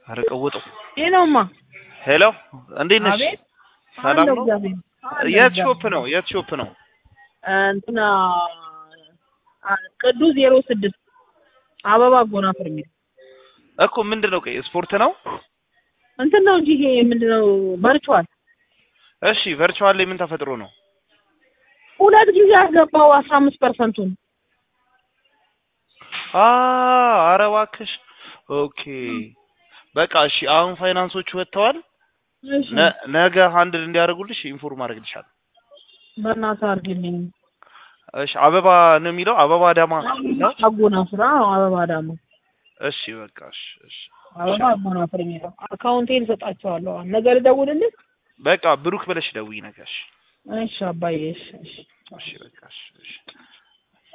ኧረ ቀውጠው። ይህ ነውማ። ሄሎ እንዴት ነሽ? አቤት ሰላም አለሁ ነው? እግዚአብሔር አለሁ የት እግዚአብሔር። ሾፕ ነው? የት ሾፕ ነው? እንትና አ- ቅዱስ ዜሮ ስድስት አበባ አጎናፍር የሚል እኮ ምንድን ነው? ቆይ ስፖርት ነው? እንትን ነው እንጂ ይሄ ምንድን ነው በርቿል። እሺ ቨርቹዋል ላይ ምን ተፈጥሮ ነው? ሁለት ጊዜ አስገባው አስራ አምስት ፐርሰንቱን አ ኧረ እባክሽ። ኦኬ በቃ እሺ። አሁን ፋይናንሶቹ ወጥተዋል። እሺ ነ- ነገ ሃንድል እንዲያደርጉልሽ ኢንፎርም አድርግልሻለሁ። በእናትህ አድርግልኝ። እሺ አበባ ነው የሚለው አበባ ዳማ ነው። አጎናፍር አዎ፣ አበባ ዳማ እሺ በቃ እሺ እሺ አበባ አጎናፍር የሚለው አካውንቴን እሰጣቸዋለሁ። ነገ ልደውልልህ? በቃ ብሩክ ብለሽ ደውይ ነገ። እሺ እሺ አባዬ እሺ እሺ እሺ በቃ እሺ እሺ